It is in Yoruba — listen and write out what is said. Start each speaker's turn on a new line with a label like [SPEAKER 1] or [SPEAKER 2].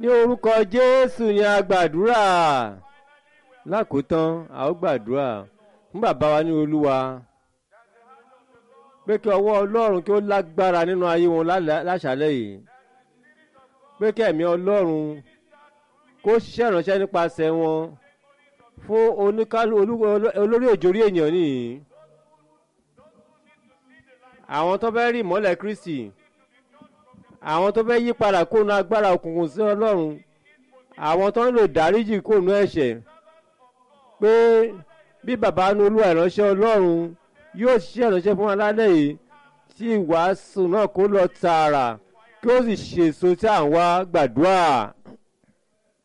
[SPEAKER 1] ní orúkọ jésù ni a gbàdúrà lákòótán a ó gbàdúrà fún bàbá wa ní olúwa pé kí ọwọ́ ọlọ́run kí ó lágbára nínú ayé wọn lálẹ́- láṣálẹ́ yìí pé kí ẹ̀mí ọlọ́run kó ṣiṣẹ́ ìránṣẹ́ nípasẹ̀ wọn fún oníkálù olú- olórí òjòrí ènìyàn nìyí àwọn tó fẹ́ rí ìmọ́lẹ̀ kristi àwọn tó fẹ́ yí padà kóònù agbára òkùnkùn sí ọlọ́run àwọn tó ń lò dáríjì kóònù ẹ̀ṣẹ̀ pé bí bàbá nu olúwa ìránṣẹ́ ọlọ́run yóò ṣiṣẹ́ ìránṣẹ́ fún alálẹ̀ yìí tí ìwàásù náà kó lọ tààrà kí ó sì ṣèso tí à ń wá gbàdúrà